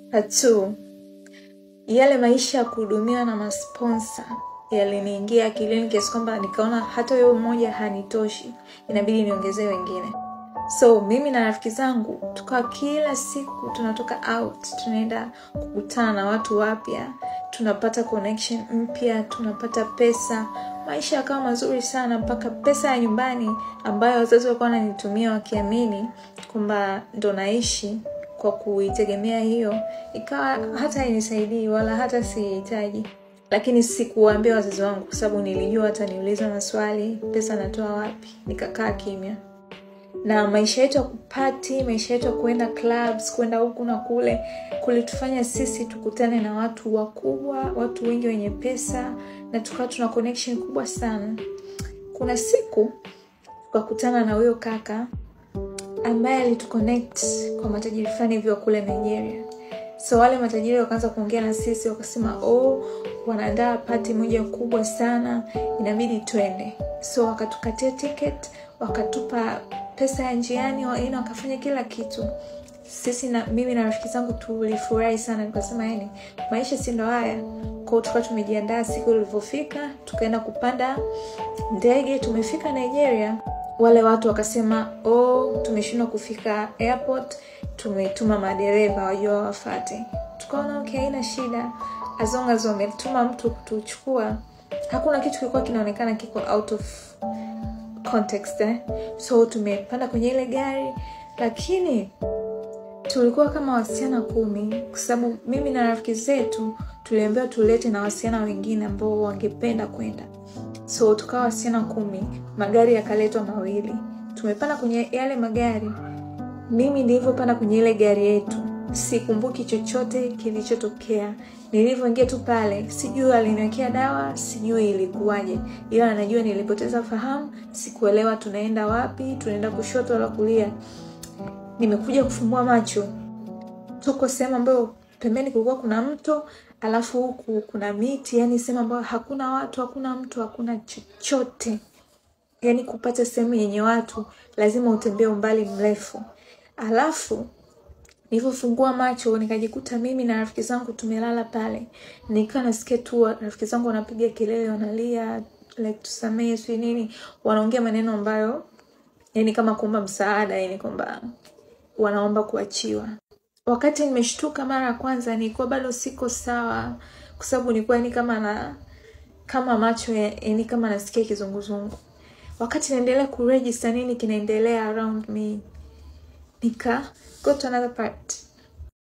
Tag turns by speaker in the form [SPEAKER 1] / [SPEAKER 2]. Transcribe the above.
[SPEAKER 1] Hatu, yale maisha ya kuhudumiwa na masponsa yaliniingia akilini kiasi kwamba nikaona hata huyo mmoja hanitoshi, inabidi niongezee wengine. So mimi na rafiki zangu tukawa kila siku tunatoka out, tunaenda kukutana na watu wapya, tunapata connection mpya, tunapata pesa. Maisha yakawa mazuri sana, mpaka pesa ya nyumbani ambayo wazazi walikuwa wananitumia wakiamini kwamba ndo naishi kwa kuitegemea hiyo, ikawa hata hainisaidii wala hata sihitaji lakini sikuwaambia wazazi wangu kwa sababu nilijua wataniuliza maswali pesa natoa wapi nikakaa kimya na maisha yetu ya kupati maisha yetu ya kuenda clubs kwenda huku na kule kulitufanya sisi tukutane na watu wakubwa watu wengi wenye pesa na tukawa tuna connection kubwa sana kuna siku tukakutana na huyo kaka ambaye alituconnect kwa matajiri fulani hivyo wa kule nigeria so wale matajiri wakaanza kuongea na sisi wakasema oh wanaandaa pati moja kubwa sana inabidi twende so wakatukatia ticket wakatupa pesa ya njiani waini wakafanya kila kitu sisi na mimi na rafiki zangu tulifurahi sana nikasema yani maisha si ndo haya kwao tukawa tumejiandaa siku ilivyofika tukaenda kupanda ndege tumefika nigeria wale watu wakasema oh tumeshindwa kufika airport tumetuma madereva wajua wafate tukaona okay haina shida as long as wametuma mtu kutuchukua hakuna kitu kilikuwa kinaonekana kiko out of context eh? so tumepanda kwenye ile gari lakini tulikuwa kama wasichana kumi kwa sababu mimi na rafiki zetu tuliambiwa tulete na wasichana wengine ambao wangependa kwenda so tukawa wasichana kumi magari yakaletwa mawili tumepanda kwenye yale magari mimi nilivyopanda kwenye ile gari yetu sikumbuki chochote kilichotokea nilivyoingia tu pale sijui aliniwekea dawa sijui ilikuwaje ila najua nilipoteza fahamu sikuelewa tunaenda wapi tunaenda kushoto wala kulia nimekuja kufumbua macho tuko sehemu ambayo pembeni kulikuwa kuna mto alafu huku kuna miti yani sehemu ambayo hakuna watu hakuna mtu hakuna chochote yani kupata sehemu yenye watu lazima utembee umbali mrefu alafu nilivyofungua macho nikajikuta mimi na rafiki zangu tumelala pale nikawa nasikia tu rafiki zangu wanapiga kelele wanalia like tusamee sijui nini wanaongea maneno ambayo yani kama kuomba msaada yani kwamba wanaomba kuachiwa wakati nimeshtuka mara ya kwanza nilikuwa bado siko sawa kwa sababu nilikuwa yani kama na kama macho yani kama nasikia kizunguzungu wakati naendelea kuregister nini kinaendelea around me nika go to another part